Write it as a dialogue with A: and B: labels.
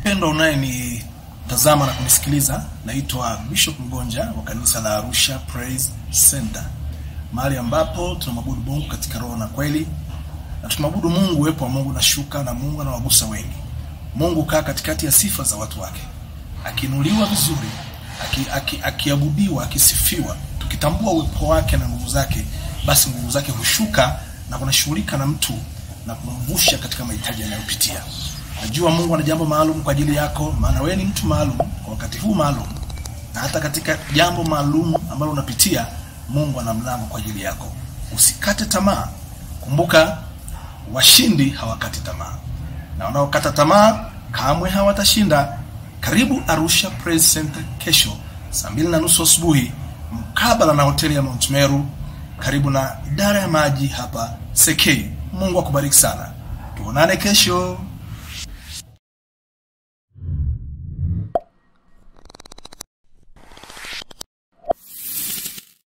A: Mpendwa unayenitazama na kunisikiliza, naitwa Bishop Mgonja wa kanisa la Arusha Praise Center, mahali ambapo tunamwabudu Mungu katika roho na kweli, na tunamwabudu Mungu, uwepo wa Mungu na shuka na Mungu anawagusa wengi. Mungu kaa katikati ya sifa za watu wake, akiinuliwa vizuri, akiabudiwa, aki, aki akisifiwa. Tukitambua uwepo wake na nguvu zake, basi nguvu zake hushuka na kunashughulika na mtu na kumvusha katika mahitaji anayopitia. Najua Mungu ana jambo maalum kwa ajili yako, maana wewe ni mtu maalum kwa wakati huu maalum, na hata katika jambo maalum ambalo unapitia, Mungu ana mlango kwa ajili yako. Usikate tamaa. Kumbuka, washindi hawakati tamaa, na wanaokata tamaa kamwe hawatashinda. Karibu Arusha Praise Center kesho saa mbili na nusu asubuhi mkabala na hoteli ya Mount Meru, karibu na idara ya maji hapa Sekei. Mungu akubariki sana, tuonane kesho.